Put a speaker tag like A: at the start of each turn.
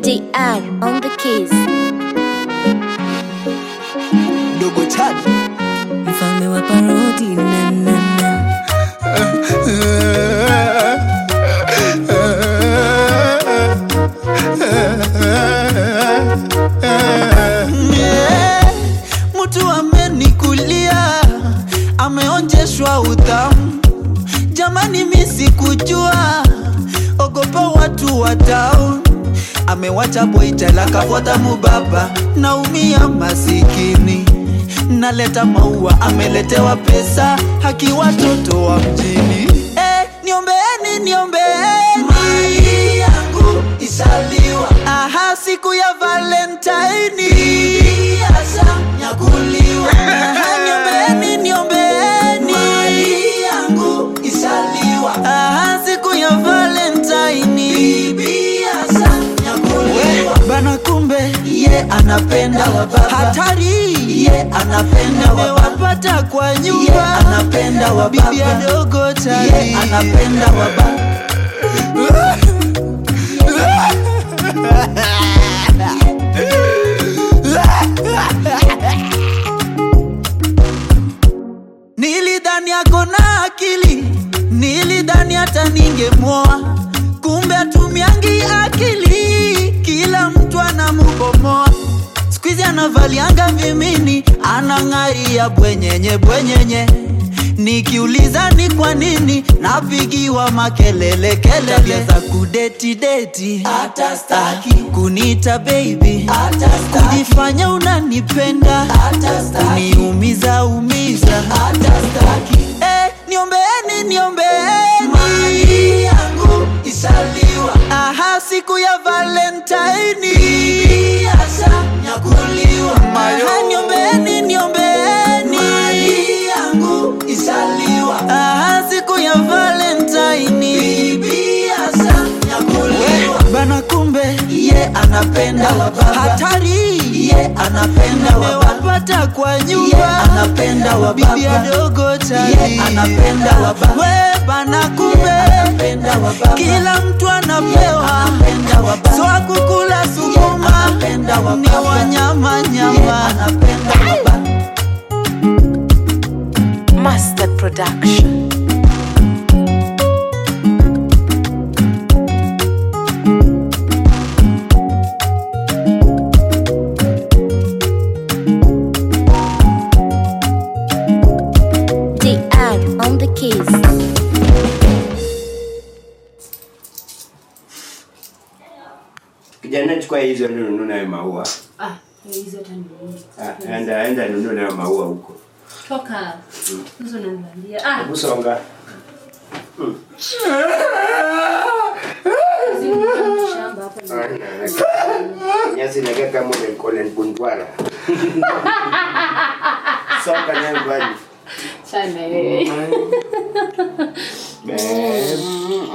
A: DR on the keys.
B: Dogo Chad
C: mfalme wa parodi na na na
B: yeah. Mtu amenikulia ameonjeshwa utamu, jamani, mi sikujua, ogopa watu wa town. Amewacha boitela kafuata mubaba, naumia masikini, naleta maua, ameletewa pesa, haki watoto wa mjini. Eh, niombeeni, niombeeni mali yangu isaliwa. Aha, siku ya Valentine nyakuliwa. Aha, niombeeni, niombeeni mali yangu isaliwa. Aha, siku ya Valentine nyakuliwa. Bana kumbe ye anapenda wababa, hatari ye anapenda wapata kwa nyumba, ye anapenda wababa, bibi adogo tali ye anapenda wababa. Nilidhani ako na akili, nilidhani hata ningemwoa, kumbe atumiangi akili, kila mtu anamubomoa. Squeeze anavalianga vimini, anang'aria bwenyenye bwenyenye. Nikiuliza ni kwa nini napigiwa makelele kelele za kudeti deti, hata staki kuniita baby, hata kujifanya unanipenda, hata kuniumiza umiza, hata staki eh, niombeeni niombeeni mali yangu isaliwa. Aha, siku ya Valentine nyakuliwa. Aha, niombeeni niombeeni mali yangu isaliwa. Aha, siku ya Valentine nyakuliwa. Bana kumbe ye anapenda wababa, hatari ye anapenda wapata kwa nyumba, ye anapenda wababa, bibi adogo tali ye anapenda wababa, we bana kumbe anapenda wababa, kila mtu anapewa, anapenda wababa, so akukula sukuma, anapenda wababa, ni wanyama nyama, anapenda wababa.
C: Master Production.
A: DR on the keys.
D: Kijana, chukua hizo ndio nunue nayo maua.
E: Ah, hizo hata ni nyingi.
D: Ah, enda enda nunue nayo maua huko.
E: Toka. Hizo unaniambia. Ah,
D: Hebu songa.
E: hizi shamba hapa ni.
D: Nyasi nakaa kama ile Colin Bundwara. Songa nayo bali.
E: Sana wewe.
D: Babe.